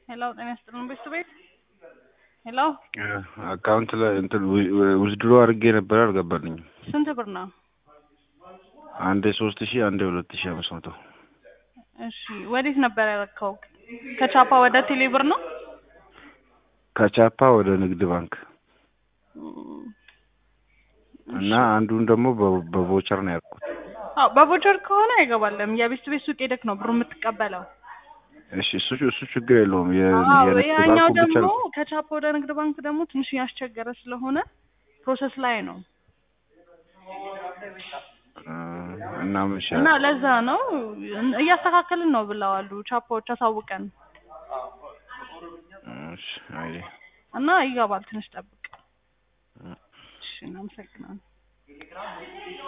ሄሎ ጤና ይስጥልን ቤት ቤት ሄሎ አካውንት ላይ እንትን ውዝድሮ አድርጌ ነበር አልገባልኝም። ስንት ብር ነው? አንዴ ሶስት ሺህ አንዴ ሁለት ሺህ አምስት መቶ እሺ ወዴት ነበር ያረከው? ከቻፓ ወደ ቴሌ ብር ነው? ከቻፓ ወደ ንግድ ባንክ እና አንዱን ደግሞ በ- በቮቸር ነው ያልኩት። አዎ በቮቸር ከሆነ አይገባለም። የቤት ቤት ሱቅ ሄደክ ነው ብሩ የምትቀበለው። እሺ እሱ እሱ ችግር የለውም። የ- አዎ የንግድ ያኛው ባንኩ ብቻ ደግሞ ነው። ከቻፓ ወደ ንግድ ባንክ ደግሞ ትንሽ ያስቸገረ ስለሆነ ፕሮሰስ ላይ ነው እ፣ እና ምን እና ይሻላል? ለዛ ነው እያስተካከልን ነው ብለዋሉ ቻፓዎች አሳውቀን እሺ፣ አይ እና ይገባል። ትንሽ ጠብቅ። እሺ እናመሰግናለን።